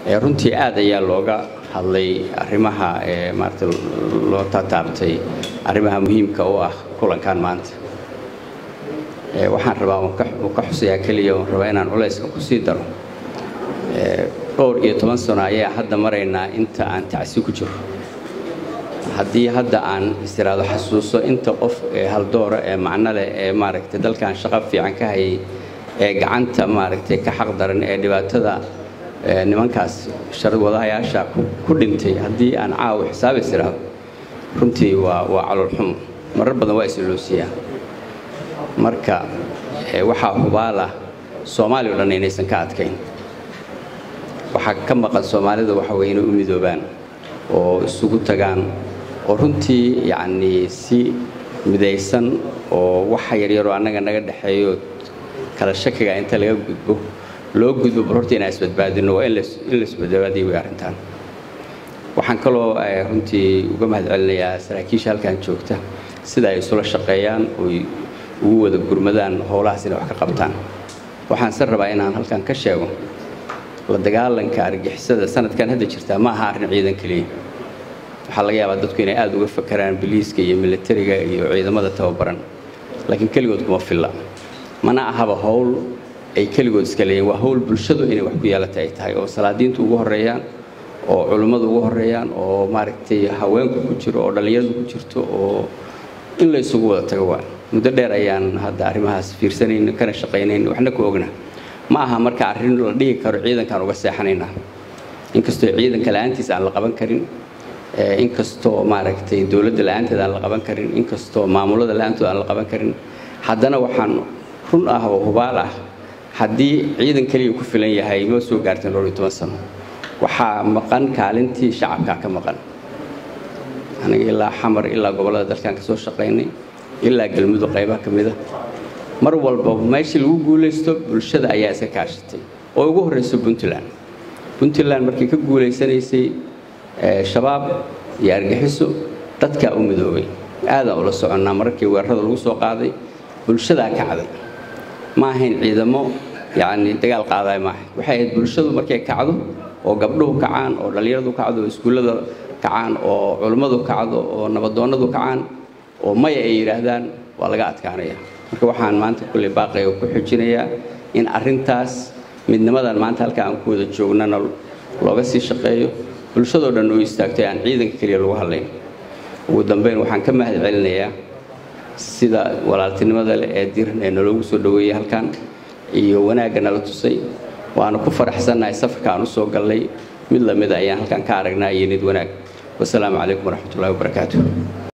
runtii aad ayaa looga hadlay arrimaha maarata loo tataabtay arrimaha muhiimka u ah kulankan maanta waxaan rabaa uu ka xusayaa keliya oon rabaa inaan culayska ku sii daro dhowr iyo toban sano ayaa hadda maraynaa inta aan tacsi ku jiro haddii hadda aan istiraado xasuuso inta qof ee haldoora ee macno leh ee maaragtay dalkan shaqo fiican ka hayay ee gacanta maaragtay ka xaq daran ee dhibaatada nimankaas wadahayaasha ku dhintay haddii aan caawa xisaab istiraado runtii waa waa caloolxumo marar badan waa isiloosiyaa marka waxaa hubaalah soomaaliya o dhan inaysan ka adkayn waxaa ka maqan soomaalida waxa weye inay u midoobaan oo isugu tagaan oo runtii yacnii si midaysan oo waxa yaryaroo annaga naga dhexeeyo kala shakiga inta laga gudbo loo gudbo bal horta inaan isbadbaadino waa in la isbadbaadiyo way arrintaan waxaan kaloo runtii uga mahad celinayaa saraakiisha halkan joogta sida ay isula shaqeeyaan oy ugu wada gurmadaan howlahaas inay wax ka qabtaan waxaan se rabaa inaan halkan ka sheego la dagaalanka argixisada sanadkan hadda jirtaa ma aha arrin ciidan keliya waxaa laga yaabaa dadku inay aada uga fakaraan biliiska iyo militariga iyo ciidamada tababaran laakiin keligood kuma filla mana ahaba howl ay keligood iska leeyiin waa howl bulshadu inay wax ku yeelata ay tahay oo salaadiintu ugu horeeyaan oo culummadu ugu horeeyaan oo maaragtay haweenku ku jiro oo dhallinyaradu ku jirto oo in la isugu wada tago waa muddo dheer ayaan hadda arrimahaas fiirsanayn kana shaqaynayn waxna ku ogna ma aha marka arrin la dhihi karo ciidankaan uga seexanaynaa inkastoo ciidanka la-aantiis aan la qaban karin inkastoo maaragtay dowladda la-aanteed aan la qaban karin inkastoo maamulada la-aantood aan la qaban karin haddana waxaan run ah oo hubaal ah haddii ciidan keliya ku filan yahay ma soo gaarteen dhowr iyo toban sano waxaa maqan kaalintii shacabkaa ka maqan aniga ilaa xamar ilaa gobollada dalkan ka soo shaqaynay ilaa galmudug qaybaha ka mida mar walba meeshii lagu guulaysto bulshada ayaa iska kaashatay oo ugu horrayso puntland puntland markii ka guulaysanaysay shabaab iyo argaxiso dadkaa u midoobay aadaan ula soconnaa mararkii weerarada lagu soo qaaday bulshadaa kacday ma ahayn ciidamo yacni dagaal qaadaay maaha waxay ahayd bulshadu markay kacdo oo gabdhuhu kacaan oo dhallinyaradu kacdo oo iskuullada kacaan oo culummadu kacdo oo nabadoonnadu kacaan oo maya ay yidhaahdaan waa laga adkaanaya marka waxaan maanta kulley baaqaya ku xijinayaa in arrintaas midnimadan maanta halka aan ku wada joognana looga sii shaqeeyo bulshadoo dhan oo istaagtay aan ciidanka keliya lagu hadlayn ugu dambayn waxaan ka mahad celinayaa sida walaaltinimada leh ee diran ee naloogu soo dhoweeyey halkan iyo wanaagga nala tusay waana ku faraxsannahay safarka aan u soo gallay mid lamida ayaan halkan ka aragnaa iyo nid wanaag wasalaamu calaykum waraxmatullahi wabarakaatu